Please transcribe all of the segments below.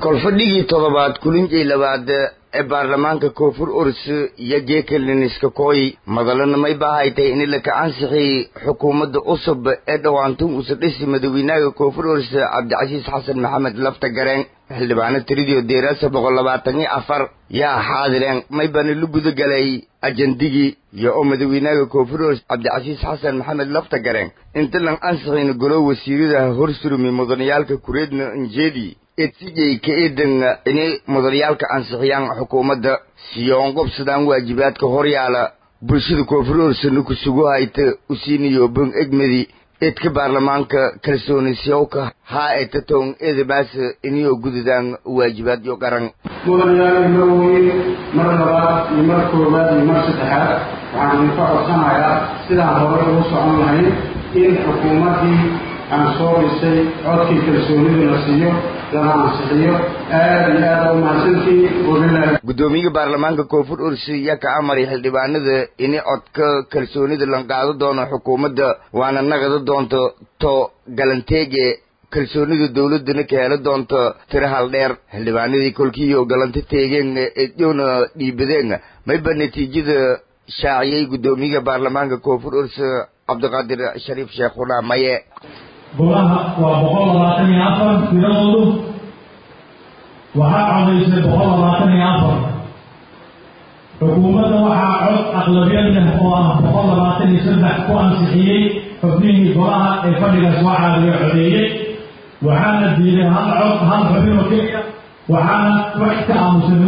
kolfadhigii toddobaad kulinjay labaad ee baarlamaanka koonfur urs iyo geekaliniska kooy madalana may baahaytay in la kacansixiyey xukuumadda cusub ee dhowaantun usa dhisi madaweynaaga koonfur urs cabdicasiis xasan maxamed lafta gareen xildhibaano tiridio deeraasa boqol labaatan iyo afar yaa xaadireen may bana la guda galay ajandigii iyo oo madaweynaaga koonfur urs cabdicasiis xasan maxamed lafta gareen inta lan ansixiyna golo wasiiradaha horsurumi mudanayaalka kureedna injeedi edsijay ka eedan inay mudanayaalka ansixiyaan xukuumadda siyoon qobsadaan waajibaadka horyaala bulshada koonfur ursana ku sugu hayta usiiniyo bong egmedi eedka baarlamaanka kalsoonisiyoka haa ee tatown eedabaas inayoo gududaan waajibaadyo qaran mudanayaal imaweye mar labaad iyo mar koowaad iyo mar saddexaad waxaan idinka codsanayaa sidaan horay ugu socon lahayn in xukuumaddii aan soo dhisay codkii kalsoonidu la siiyo lana ansixiyo aada iyo aada u mahadsantiin wabilahi guddoomiyaha baarlamaanka koonfur ursi yaa ka amaray xildhibaanada inay codka kalsoonida lan qaado doono xukuumadda waana naqada doonto to galanteege kalsoonida dawladdana ka heli doonto tiro hal dheer xildhibaanadii kolkiiyo galanta teegeen eedyoona dhiibadeen mayba natiijada shaaciyey guddoomiyaha baarlamaanka koonfur ursi cabdiqaadir shariif sheekhuna maye golaha waa boqol labaatan iyo afar tiradoodu waxaa codaysay boqol labaatan iyo afar xukuumadda waxaa cod aqlabiyad leh oo ah boqol labaatan iyo saddex ku ansixiyey xubnihii golaha ee fadhiga soo caadiga codeeyey waxaana diiday hal cod hal xubin oo keliya waxaana wax ka aamusan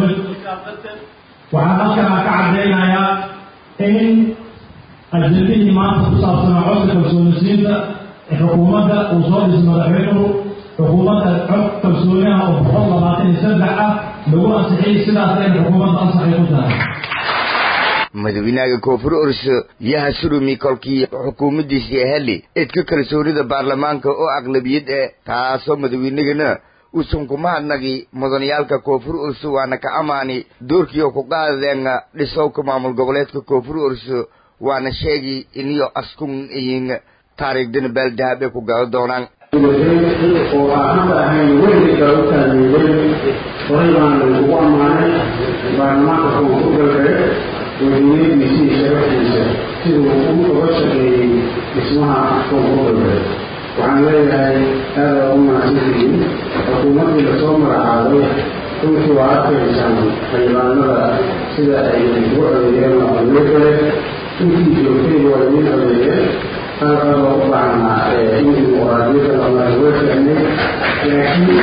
waxaan halkan ka caddeynayaa in ajendihii maanta ku saabsanaa codka kalsoonisiinta xukuumadda uu soo dhisay madaxweynuhu xukuumadda cod kalsooniha oo boqol labaatan iyo saddex ah lagu ansixiyey sidaas ayna xukuumadda ansaxay ku tahay madaweynaaga koonfur urs yaha surumi kolkii xukuumaddiisii heli eedka kalsoonida baarlamaanka oo aqlabiyad eh taasoo madaweynagana uusan kuma hadnagi mudanayaalka koonfur urs waana ka amaani doorkiioo ku qaadadeen dhisowka maamul goboleedka koonfur urs waana sheegi iniyo askun iyin taariikhdana baaldahab ay ku galo doonaan oo aan hadda ahayn weliga u taageeray horay baan ugu ammaanay baarlamaanka koonfur galbeed wadiinadiisa iyo sharaftiisa siduu uga shaqeeyey dhismaha koonfur galbeed waxaan leeyahay aada ugu mahadsantihiin xukuumaddii lasoo magacaabay runtii waa arkaysaan xildhibaanada sida ay ugu codeeyeen oo aqliyadale intii joogtay waa idiin codeeyeen halkaba u baahnaa in dimuqraadiyadda lamaweekanay laakiin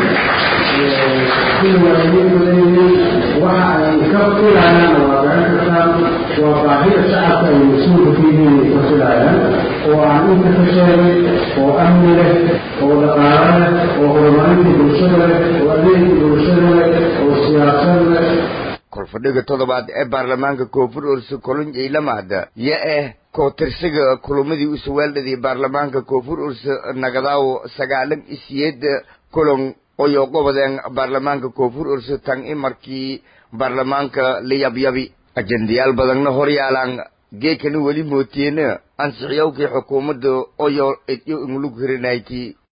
sida waalidiintu leeyihiin waxa ay ka filayaan waa garan kartaan waa baahida shacabka ay mas-uulka ka yihiin ay ka filayaan oo aan inta ka sheegay oo amni leh oo dhaqaalo leh oo horumarinta bulshada leh oo adeegka bulshada leh oo siyaasad leh kolfadhiga toddobaad ee baarlamaanka koonfur ursa kolonjay lamaada yo ah kootirsiga kulumadii usawaaldhadii baarlamaanka koonfur ursa nagadaawo sagaalan isiyeed kulon oyo qobodeen baarlamaanka koonfur ursa tan i markii baarlamaanka la yabyabi ajendayaal badanna hor yaalaan geekana weli mootiyeena ansixiyowkii xukuumadda oyo edyo inglug hirinayti